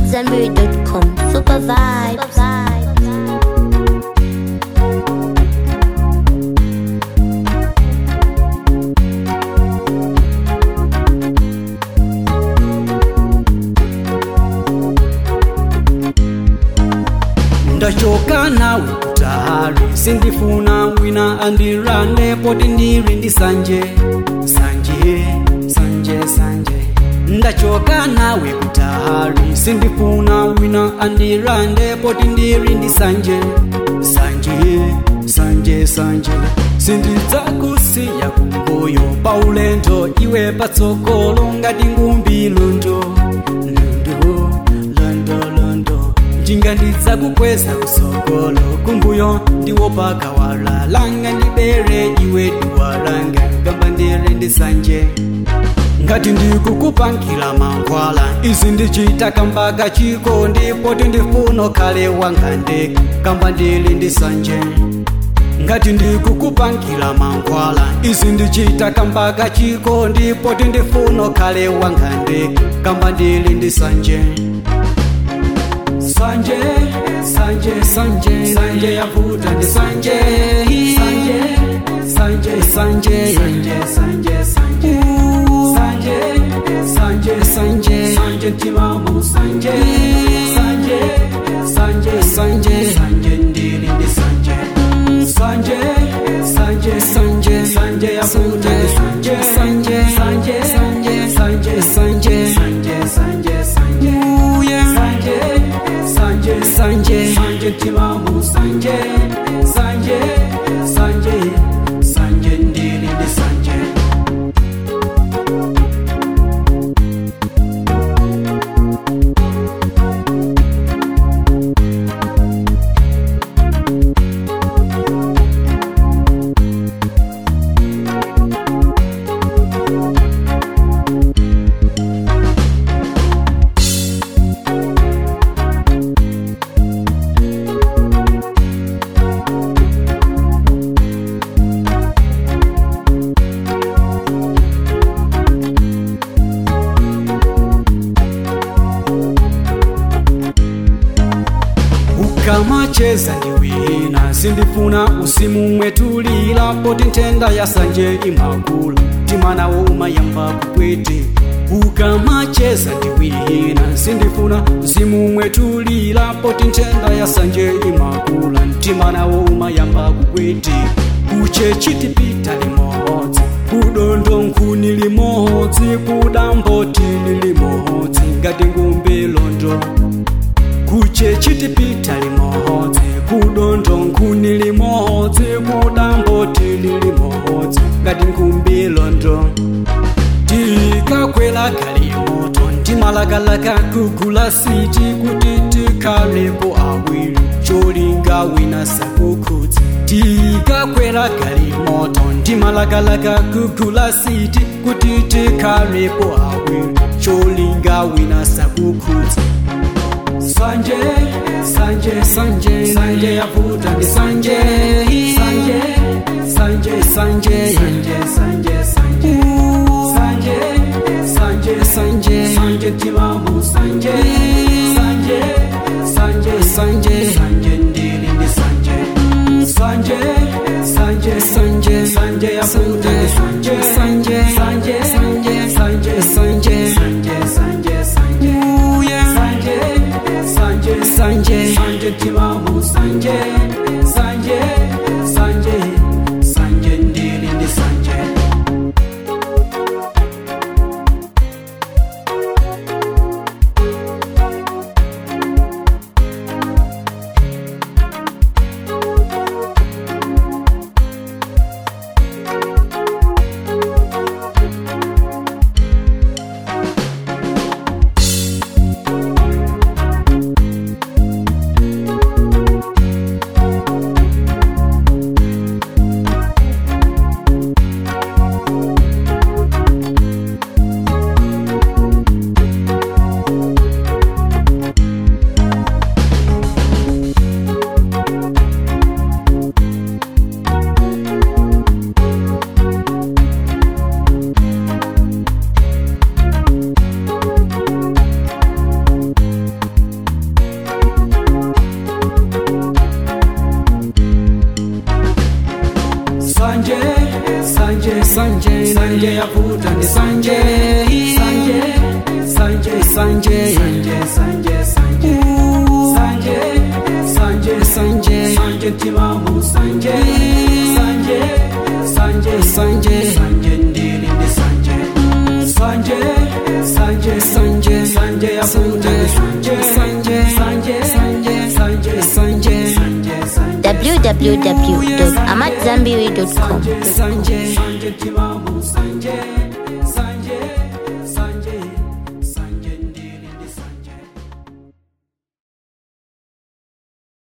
Zenberry.com. Super vibes. ndachoka nawe kutali sindifuna wina andirande poti ndiri ndi sanje sanje sanje sanje ndachoka nawe kutali sindifuna wina andirande poti ndiri ndi sanje sanje sanje sanje sindidzakusiya kumbuyo paulendo iwe patsogolo ngati ngumbi lundo lundo lundo lundo njinga ndidzakukweza kusogolo kumbuyo ndiwo pakawala langa ndibere iwe duwalanga gamba ndiri ndisanje ngati ndikukupankira mankhwala izi ndichita kamba kachiko ndipo tindifuna khale wangande kamba ndili ndisanje ngati ndikukupankira mankhwala izi ndichita kamba kachiko ndipo tindifuna khale wangande kamba ndili ndisanje sanje sanje sanje sanje yavuta ndi sanje sanje sanje sanje sanje sanje sanje sanje sanje sanje sanje timamu sanje sanje sanje sanje sanje ndili ndi sanje sanje sanje sanje sanje yavuta ndi sanje sanje sanje sanje sanje sanje sanje sanje sanje sanje sanje sanje sanje timamu sanje sanje sanje sanje ndili ndi sanje ukamacheza ndiwina sindifuna usimu mwetulila poti nthenda yasanje imakula timanawo umayamba kupwete ukamacheza ndiwina sindifuna usimu mwetulila poti nthenda yasanje imakula timanawo umayamba kupwete kuche chitipita limodzi kudondo nkhuni limodzi kudambotini limodzi ngati ngumbi londo kuche chitipita limodzi kudondo nkhuni limodzi kudambotini limodzi ngati ngumbi londo tikakwela galimoto ndimalakalaka kugula siti kuti tikhalepo awiri cholinga wina sakukhudzi tikakwela galimoto ndimalakalaka kugula siti kuti tikhalepo awiri cholinga wina sakukhudzi sanje sanje sanje sanje yavuta ndi sanje sanje sanje sanje sanje sanje sanje sanje sanje sanje sanje timamu sanje sanje sanje sanje sanje ndili ndi sanje sanje sanje sanje sanje yavuta ndi sanje sanje sanje sanje sanje sanje sanje sanje sanje sanje sanje sanje sanje timamu sanje sanje sanje sanje ndili ndi sanje sanje sanje sanje yavuta ndi sanje sanje sanje sanje sanje sanje sanje sanje sanje sanje sanje timamu sanje sanje sanje sanje sanje ndili ndi sanje sanje sanje sanje sanje yavuta ndi sanje sanje sanje sanje sanje sanje sanje sanje www.amatzambiri.com Sanje, Sanje, Sanje, Timamu, Sanje, Sanje.